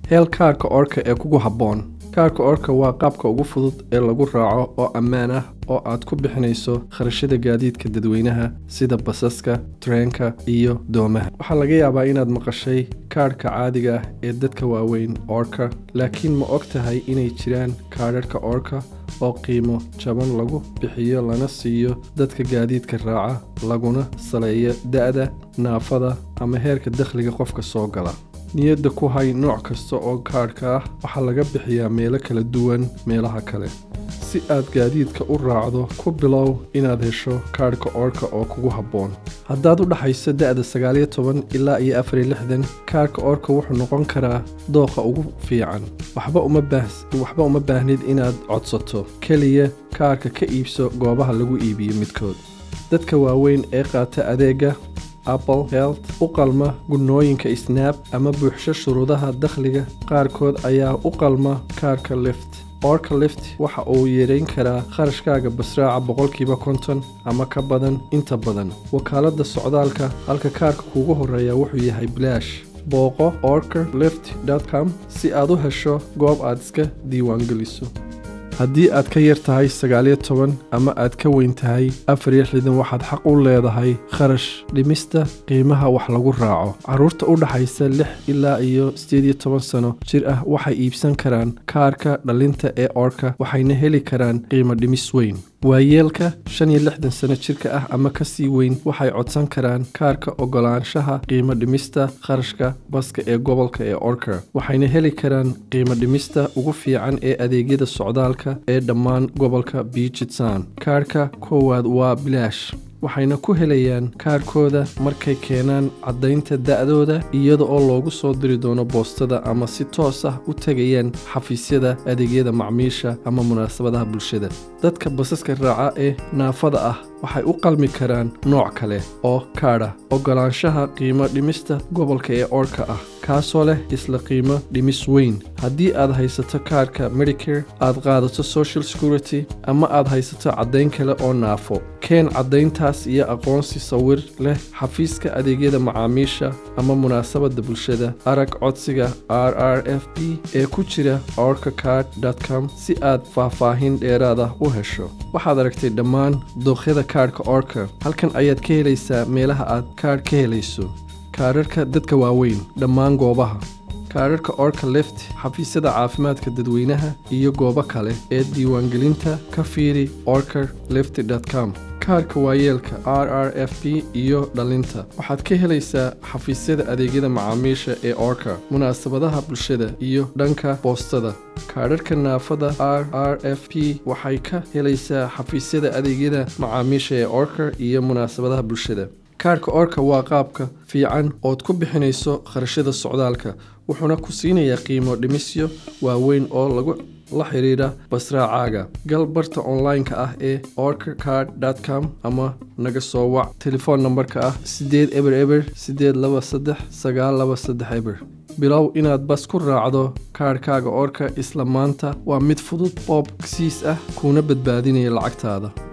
hel kaarka orka ee kugu habboon kaarka orka waa qaabka ugu fudud ee lagu raaco oo ammaan ah oo aad ku bixinayso kharashada gaadiidka dadweynaha sida basaska treenka iyo doomaha waxaa laga yaabaa inaad maqashay kaadhka caadiga ah ee dadka waaweyn orka laakiin ma og tahay inay jiraan kaadharhka orka oo qiimo jaban lagu bixiyo lana siiyo dadka gaadiidka raaca laguna saleeyo da'da naafada ama heerka dakhliga qofka soo gala niyadda ku hay nooc kasta oo kaadhka ah waxaa laga bixiyaa meelo kala duwan meelaha kale si aad gaadiidka u raacdo ku bilow inaad hesho kaadhka orka oo kugu habboon haddaad u dhaxayso da'da sagaaliyo toban ilaa iyo afariyo lixdan kaadhka orka wuxuu noqon karaa dooqa ugu fiican waxba uma baahs waxba uma baahnid inaad codsato keliya kaarka ka iibso goobaha lagu iibiyo midkood dadka waaweyn ee qaata adeega apple health u qalma gunnooyinka snap ama buuxsho shuruudaha dakhliga qaarkood ayaa u qalma kaarka lift orka lift waxa uu yareyn karaa kharashkaaga basraaca boqolkiiba konton ama ka badan inta badan wakaaladda socdaalka halka kaarka kuugu horeeya wuxuu yahay bilaash booqo orker lift com si aad u hesho goob aad iska diiwaangeliso haddii aad ka yar tahay sagaaliyo toban ama aad ka weyn tahay afar iyo lixdan waxaad xaq u leedahay kharash dhimista qiimaha wax lagu raaco carruurta u dhaxaysa lix ilaa iyo siddeed iyo toban sano jir ah waxay iibsan karaan kaarka dhalinta ee orka waxayna heli karaan qiimo dhimis weyn waayeelka shan iyo lixdan sano jirka ah ama ka sii weyn waxay codsan karaan kaarka ogolaanshaha qiimo dhimista kharashka baska ee gobolka ee orka waxayna heli karaan qiimo dhimista ugu fiican ee adeegyada socdaalka ee dhammaan gobolka biijitsan kaarka koowaad waa bilaash waxayna ku helayaan kaarkooda markay keenaan caddaynta da'dooda iyada oo loogu soo diri doono boostada ama si toos ah u tegayaan xafiisyada adeegyada macmiisha ama munaasabadaha bulshada dadka basaska raaca ee naafada ah waxay u qalmi karaan nooc kale oo kaadha ogolaanshaha qiimo dhimista gobolka ee orka ah kaasoo leh isla qiimo dhimis weyn haddii aad haysato kaarka medicare aad qaadato social security ama aad haysato caddayn kale oo naafo keen caddayntaas iyo aqoonsi sawir leh xafiiska adeegyada macaamiisha ama munaasabadda bulshada arag codsiga r r f b ee ku jira orka card com si aad faahfaahin dheeraada u hesho waxaad aragtay dhammaan dooqyada kaarhka orka halkan ayaad ka helaysaa meelaha aad kaadh ka helayso kaararka dadka waaweyn dhammaan goobaha kaararka orka lift xafiisyada caafimaadka dadweynaha iyo goobo kale ee diiwaangelinta ka fiiri orker lift com kaarka waayeelka r r f b iyo dhalinta waxaad ka helaysaa xafiisyada adeegyada macaamiisha ee orka munaasabadaha bulshada iyo dhanka boostada kaadharka naafada r r f p waxay ka helaysaa xafiisyada adeegyada macaamiisha ee orka iyo munaasabadaha bulshada kaarhka orka waa qaabka fiican ood ku bixinayso kharashada socdaalka wuxuuna ku siinayaa qiimo dhimisyo waaweyn oo lagu la xiriira basraacaaga gal barta online-ka ah ee orkercard com ama naga soo wac telefoon nambarka ah siddeed eber eber siddeed laba saddex sagaal laba saddex eber bilow inaad bas ku raacdo kaarhkaaga orka isla maanta waa mid fudud oo bogsiis ah kuuna badbaadinaya lacagtaada